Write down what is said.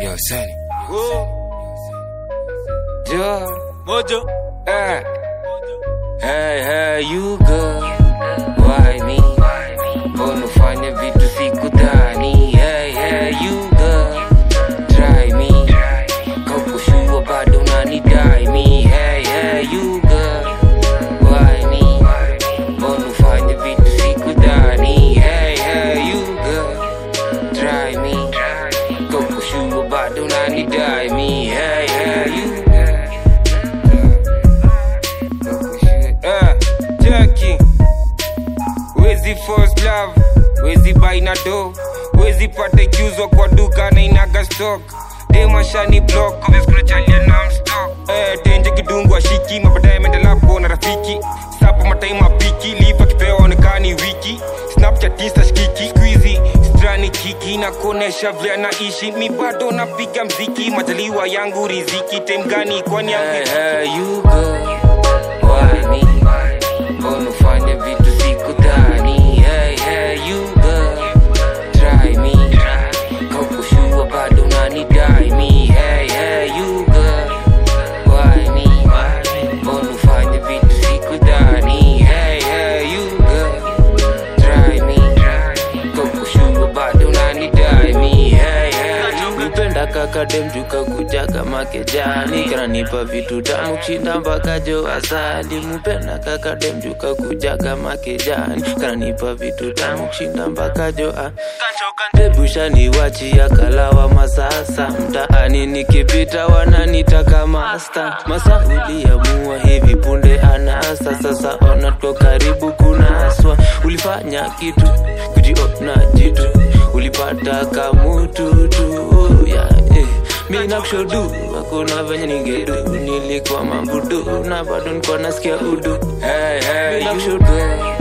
Yo, Sonny. Oh, Joe. mojo. Eh. Hey, hey, you girl. Why me? Mbona ufanye vitu sikudhani? Hey, hey, you girl. Try me. Kaukushua bado unanidai me. Hey, hey, you girl. Why me? Mbona ufanye vitu sikudhani? Hey, hey, you girl. Try me. Kaukushua bado unanidai me. Hey, hey, you girl. Uh, Jackie. Wezi first love, wezi buy na do, wezi pata ikiuzwa kwa duka na inaga stock. Demashani block, obviously na mstock. Eh, tenje kidungu ashiki, mabadaye menda lapo na rafiki. Sapo mataima piki, lipa kipewa onekani wiki. Snapchat insta shikiki, squeezy, strani kiki na kuonesha vile anaishi. Mi bado napiga mziki, majaliwa yangu riziki. Time gani kwani yangu hey, hey, you go. Why me? Mbona ufanye vitu sikudhani? Hey, hey, you girl. Try me. Kaukushua bado unanidai me. Hey, hey, you girl. Why me? Mbona ufanye vitu sikudhani? Hey, hey, you girl. Try me. Kaukushua bado unanidai me. Hey, hey, you Nipenda kaka demjuka kuja kama kejani kananipa vitu tamu kushinda mpaka jo asali mupenda kaka demjuka kuja kama kejani kananipa vitu tamu kushinda mpaka jo a debushani wachi ya kalawa masasa mtaani nikipita wananitaka masta masa uliamua hivi punde anasa sasa ona to karibu kunaswa ulifanya kitu kujiona jitu ulipata kamututu yeah, eh. mi nakushodu hakuna venye ningedu nilikuwa mambudu na bado nikuwa nasikia udu Hey, hey, mi you nakushodu